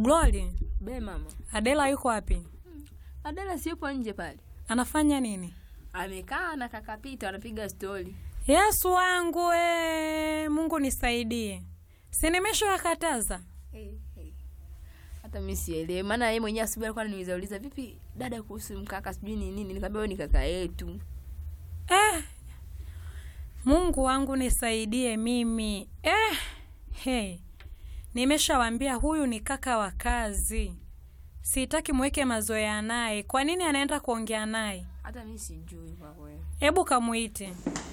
Glory, Be mama. Adela yuko wapi? Adela si yupo nje pale. Anafanya nini? Amekaa na kaka Pita wanapiga stori. Yesu wangu e, Mungu nisaidie, si nimeshawakataza Hey, hey. Hata mimi sielewi. Maana yeye mwenyewe asubuhi alikuwa ananiuliza uliza vipi dada kuhusu mkaka sijui ni nini. Nikamwambia wewe ni kaka yetu. eh, Mungu wangu nisaidie mimi eh, hey. Nimeshawambia huyu ni kaka wa kazi, sitaki mweke mazoea naye. Kwa nini anaenda kuongea naye? Hata mimi sijui kwa kweli. Hebu kamuite.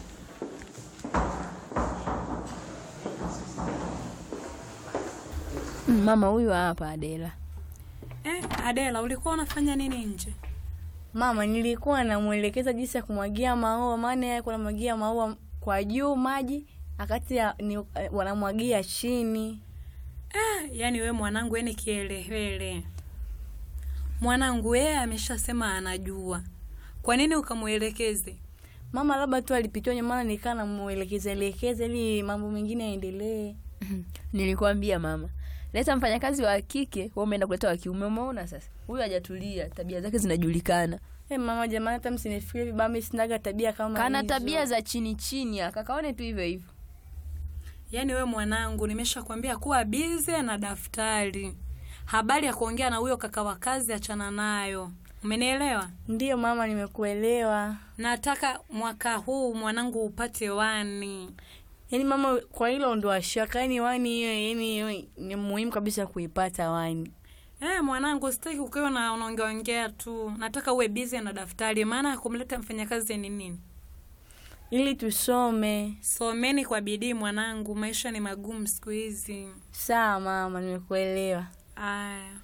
Mm, Mama huyu hapa Adela. Eh, Adela, ulikuwa unafanya nini nje? Mama, nilikuwa namwelekeza jinsi ya kumwagia maua, maana yeye alikuwa anamwagia maua kwa juu maji, akati ya, ni, eh, wanamwagia chini. Ah, yani we mwanangu, yani kielewele. Mwanangu yeye ameshasema anajua, kwa nini ukamwelekeze? Mama labda tu alipitiwa nyuma, maana nikaa namwelekeza elekeza ili mambo mengine yaendelee. Nilikwambia mama. Leta mfanyakazi wa kike, wewe umeenda kuleta wa kiume. Umeona sasa? Huyu hajatulia, tabia zake zinajulikana. Hey, mama jamani, hata msinifikirie vibaya, mimi sinaga tabia kama Kana hizo. tabia za chini chini, akakaone tu hivyo hivyo. Yaani we mwanangu, nimeshakwambia kuwa bize na daftari. Habari ya kuongea na huyo kaka wa kazi achana nayo, umenielewa? Ndiyo mama, nimekuelewa. Nataka mwaka huu mwanangu upate wani. Yaani mama, kwa hilo ndo ashaka, yaani wani hiyo, yaani hiyo ni muhimu kabisa kuipata wani. Eh, mwanangu, sitaki ukiwa na unaongeaongea tu, nataka uwe bize na daftari, maana ya kumleta mfanyakazi ni nini? ili tusome. Someni kwa bidii mwanangu, maisha ni magumu siku hizi. Sawa mama, nimekuelewa. Aya,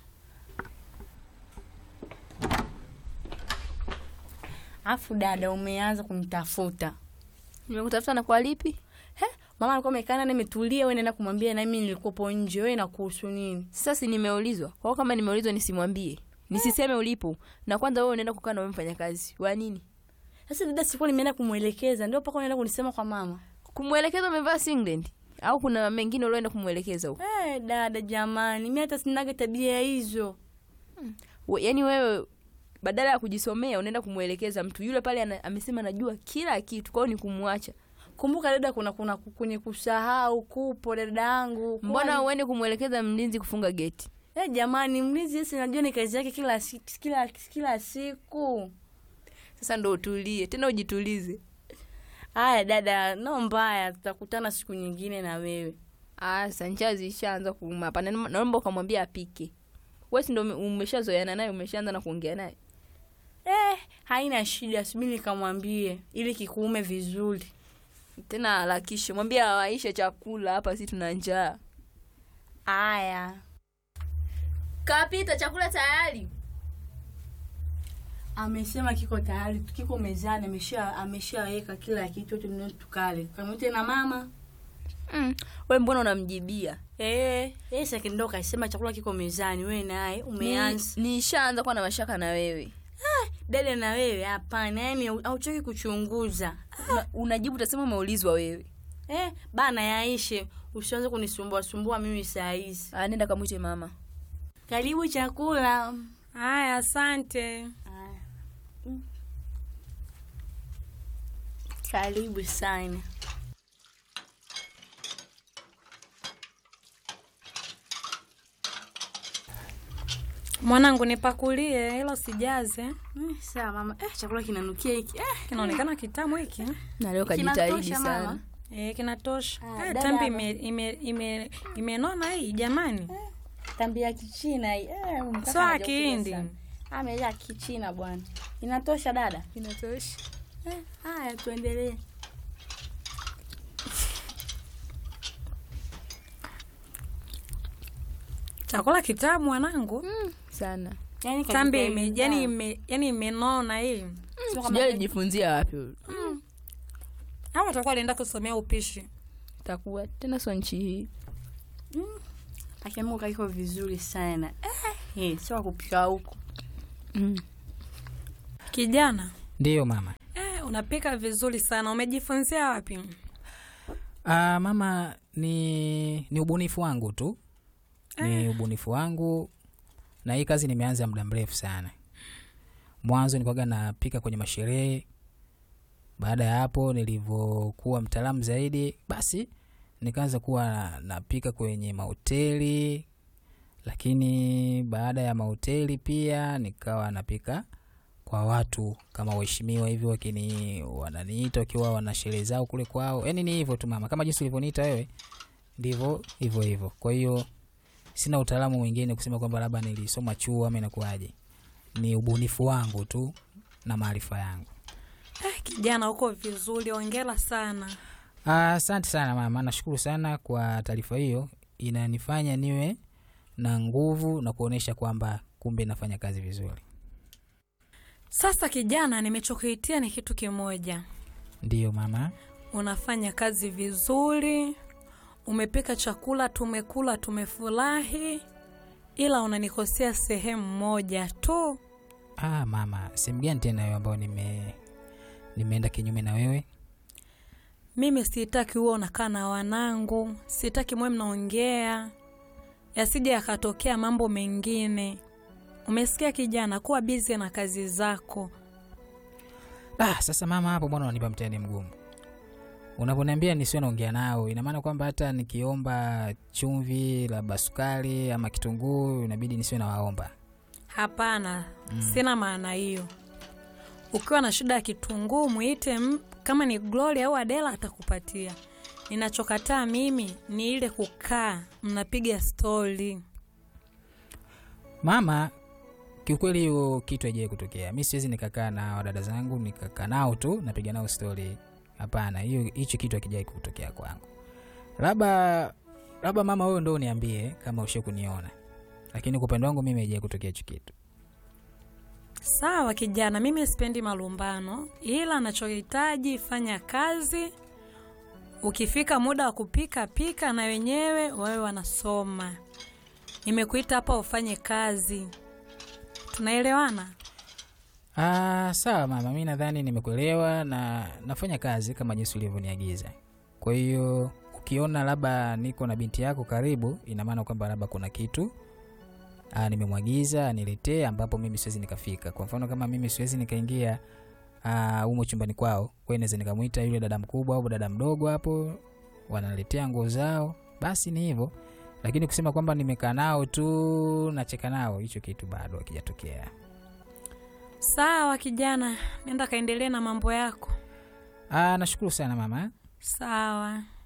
Afu dada, umeanza kunitafuta Nimekutafuta na kwa lipi? He, mama alikuwa amekaa na nimetulia, wewe naenda kumwambia na mimi nilikuwepo nje, wewe nakuhusu nini? Sasa si nimeulizwa. Kwa hiyo kama nimeulizwa nisimwambie. Nisiseme ulipo. Na kwanza wewe unaenda kukaa na wewe mfanyakazi. Wa nini? Sasa dada, sikuwa nimeenda kumwelekeza, ndio paka unaenda kunisema kwa mama. Kumwelekeza umevaa singlet au kuna mengine ulioenda kumwelekeza huko? Eh, dada jamani, mimi hata sinaga tabia hizo. We- Yaani wewe badala ya kujisomea unaenda kumwelekeza mtu yule pale ana, amesema najua kila kitu, kwa hiyo ni kumwacha. Kumbuka dada, kuna kuna kwenye kusahau kupo dada yangu. Mbona uende kumwelekeza mlinzi kufunga geti? Eh, jamani, mlinzi yesi najua ni kazi yake kila si- kila kila siku. Sasa ndo utulie tena, ujitulize. Haya dada, no mbaya, tutakutana siku nyingine na wewe. Ah, sanchazi ishaanza kuuma hapa. Na- Naomba ukamwambia apike. Wewe si ndo ume- umeshazoeana naye, umeshaanza na kuongea naye. Eh, haina shida, subiri nikamwambie ili kikuume vizuri. Tena harakishe, mwambie awaishe chakula hapa, si tuna njaa. Aya. Kapita, chakula tayari. Amesema kiko tayari, kiko mezani, amesha ameshaweka kila kitu yote ndio tukale. Kamwite na mama. Mm. We mbona unamjibia? Eh, yeye sasa ndo kasema chakula kiko mezani, wewe naye umeanza. Ni- Nishaanza kuwa na mashaka na wewe. Dada na wewe hapana, yani hauchoki kuchunguza. Una, unajibu utasema umeulizwa wewe. Eh, bana yaishe. Usianze kunisumbua sumbua mimi saa hizi. Ah, nenda kamwite mama. Karibu chakula. aya, asante. Aya. Mm. Karibu sana. Mwanangu, nipakulie hilo sijaze. Eh, sawa mama. Eh, chakula kinanukia hiki. Eh, Kinaonekana kitamu hiki eh? Na leo kajitahidi Kinatosha, sana. mama? Eh, kinatosha. Ah, Eh, dada tambi hapa. ime, ime, ime, imenona hii jamani, tambi ya kichina hii. Eh, huyu mkaka sio ya hajakuja Kihindi. sana. Amejaa kichina bwana. Inatosha dada? Inatosha. Eh, haya tuendelee. Chakula kitamu mwanangu. Sana. Yaani Tambi kajitahidi ime, yani sana. ime, yani imenona hii. Sio kama Sijui alijifunzia wapi huyu. Hawa watakuwa alienda kusomea upishi. Takuwa tena sio nchi hii. akiamuka iko vizuri sana. Eh, eh, sio wa kupika huko. Mm. Kijana, Ndiyo mama. eh, unapika vizuri sana. Umejifunzia wapi? Ah, mama ni ni ubunifu wangu tu, ni ubunifu wangu na hii kazi nimeanza muda mrefu sana mwanzo nilikuwaga napika kwenye masherehe baada ya hapo nilivyokuwa mtaalamu zaidi basi nikaanza kuwa napika kwenye mahoteli lakini baada ya mahoteli pia nikawa napika kwa watu kama waheshimiwa hivyo wakini wananiita wakiwa wana sherehe zao kule kwao yani ni hivyo tu mama kama jinsi ulivyoniita wewe ndivyo hivyo hivyo kwa hiyo sina utaalamu mwingine kusema kwamba labda nilisoma chuo ama inakuwaje ni ubunifu wangu tu na maarifa yangu Eh, kijana uko vizuri, ongera sana. Ah, asante sana mama nashukuru sana kwa taarifa hiyo inanifanya niwe na nguvu na kuonyesha kwamba kumbe nafanya kazi vizuri Sasa kijana, nimechokuitia ni kitu kimoja. ndiyo mama Unafanya kazi vizuri, umepika chakula, tumekula, tumefurahi, ila unanikosea sehemu moja tu. ah, mama sehemu gani tena hiyo ambayo nime nimeenda kinyume na wewe Mimi sitaki huo unakaa na wanangu, sitaki mwe mnaongea, yasije yakatokea mambo mengine. Umesikia kijana, kuwa bizi na kazi zako. ah, sasa mama hapo mbona unanipa mtihani mgumu unavyoniambia nisiwe naongea nao ina maana kwamba hata nikiomba chumvi labda sukari ama kitunguu inabidi nisiwe nawaomba Hapana, sina maana hiyo. Ukiwa na shida ya kitunguu mwite m- kama ni Glory au Adela atakupatia. Ninachokataa mimi ni ile kukaa mnapiga stori. mama kiukweli hiyo kitu haijawai kutokea mi siwezi nikakaa na wadada zangu nikakaa nao tu napiga nao stori hapana hiyo hicho kitu hakijawai kutokea kwangu labda labda mama wewe ndo uniambie kama ushe kuniona lakini kwa upande wangu mimi haijawai kutokea hicho kitu Sawa kijana, mimi sipendi malumbano, ila nachohitaji fanya kazi. Ukifika muda wa kupika pika, na wenyewe wawe wanasoma. Nimekuita hapa ufanye kazi, tunaelewana? Ah, sawa mama, mi nadhani nimekuelewa na nafanya kazi kama jinsi ulivyoniagiza. Kwa hiyo ukiona labda niko na binti yako karibu, ina maana kwamba labda kuna kitu ah, nimemwagiza aniletee, ambapo mimi siwezi nikafika. Kwa mfano kama mimi siwezi nikaingia ah, humo chumbani kwao, kwa hiyo naweza nikamwita yule dada mkubwa au dada mdogo hapo, wanaletea nguo zao, basi ni hivyo. Lakini kusema kwamba nimekaa nao tu nacheka nao, hicho kitu bado hakijatokea. Sawa kijana, nenda kaendelee na mambo yako. Ah, nashukuru sana mama. Sawa.